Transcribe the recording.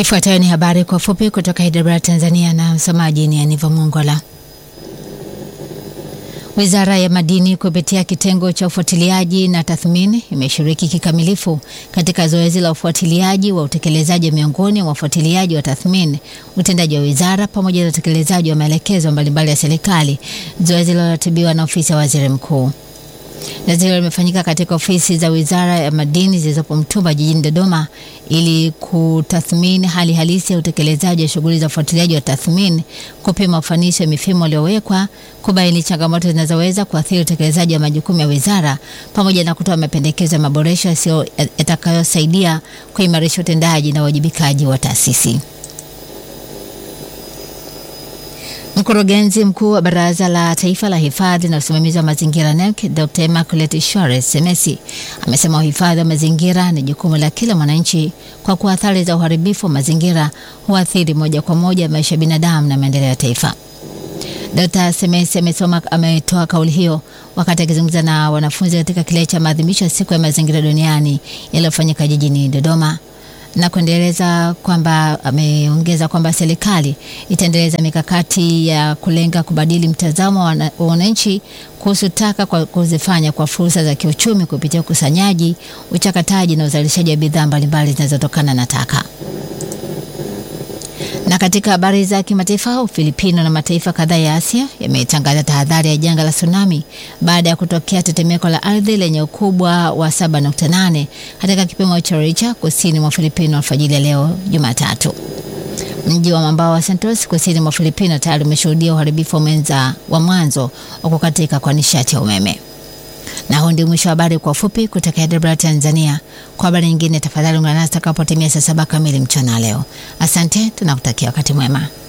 Ifuatayo ni habari kwa fupi kutoka Hyderabad, Tanzania, na msomaji ni Aniva Mongola. Wizara ya Madini kupitia kitengo cha ufuatiliaji na tathmini imeshiriki kikamilifu katika zoezi la ufuatiliaji wa utekelezaji miongoni mwa ufuatiliaji wa tathmini, utendaji wa wizara pamoja na utekelezaji wa maelekezo mbalimbali ya serikali, zoezi liloratibiwa na ofisi ya waziri mkuu. Zoezi hilo limefanyika katika ofisi za Wizara ya Madini zilizopo Mtumba jijini Dodoma ili kutathmini hali halisi ya utekelezaji wa shughuli za ufuatiliaji wa tathmini, kupima ufanisi wa mifumo iliyowekwa, kubaini changamoto zinazoweza kuathiri utekelezaji wa majukumu ya wizara, pamoja na kutoa mapendekezo ya maboresho yatakayosaidia kuimarisha utendaji na uwajibikaji wa taasisi. Mkurugenzi mkuu wa Baraza la Taifa la Hifadhi na Usimamizi wa Mazingira NEMC, Dr. Immaculate Shores Semesi amesema uhifadhi wa mazingira ni jukumu la kila mwananchi kwa kuwa athari za uharibifu wa mazingira huathiri moja kwa moja maisha ya binadamu na maendeleo ya taifa. Dr. Semesi amesoma ametoa kauli hiyo wakati akizungumza na wanafunzi katika kilele cha maadhimisho ya siku ya mazingira duniani yaliyofanyika jijini Dodoma na kuendeleza kwamba ameongeza kwamba serikali itaendeleza mikakati ya kulenga kubadili mtazamo wa wananchi kuhusu taka kwa kuzifanya kwa fursa za kiuchumi kupitia ukusanyaji, uchakataji na uzalishaji wa bidhaa mbalimbali zinazotokana na taka. Na katika habari za kimataifa, Ufilipino na mataifa kadhaa ya Asia yametangaza tahadhari ya janga la tsunami baada ya kutokea tetemeko la ardhi lenye ukubwa wa 7.8 katika kipimo cha Richter kusini mwa Filipino alfajiri ya leo Jumatatu. Mji wa mwambao wa Santos kusini mwa Filipino tayari umeshuhudia uharibifu mwenza wa mwanzo wa kukatika kwa nishati ya umeme. Na huu ndio mwisho wa habari kwa ufupi kutoka Hyderabad, Tanzania. Kwa habari nyingine, tafadhali ungana nasi takapotimia saa saba kamili mchana leo. Asante, tunakutakia wakati mwema.